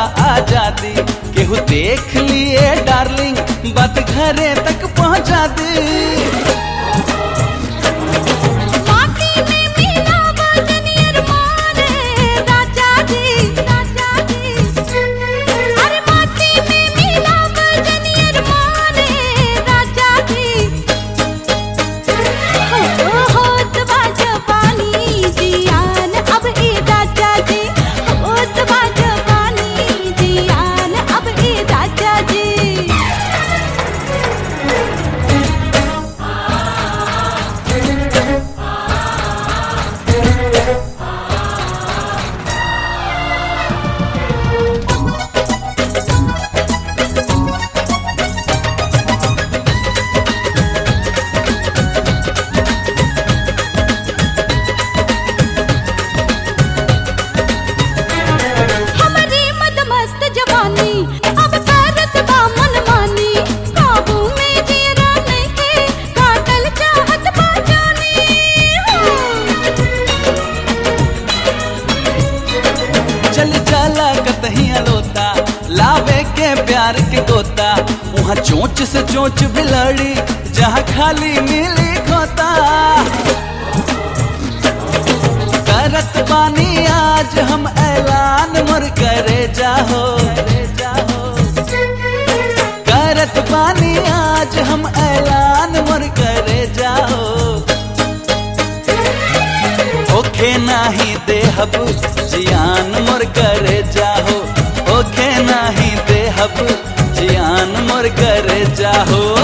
आजादी केहू देख लिए डार्लिंग बात घरे तक पहुंचा दी माटी में मिला वजनियर मारे राजा जी राजा जी अरे माटी में मिला वजनियर मारे राजा जी हो होत बा जवानी जियान अब ए राजा जी होत बा जवानी जियान अब ए राजा जी हमारी मदमस्त जवानी अब करत बा मनमानी काबू में जीरा नहीं काटल चाहत बा जानी चल जाला कतही अलोता लावे के प्यार के गोता वहाँ चोंच से चोंच भी लड़ी जहाँ खाली मिली खोता करत बानी आज हम ऐलान मोर करे जाहो करत बानी आज हम ऐलान मोर करे जाहो ओखे नाही देहब जियान मोर करे जाहो ओखे नाही देहब जियान मोर करे जाहो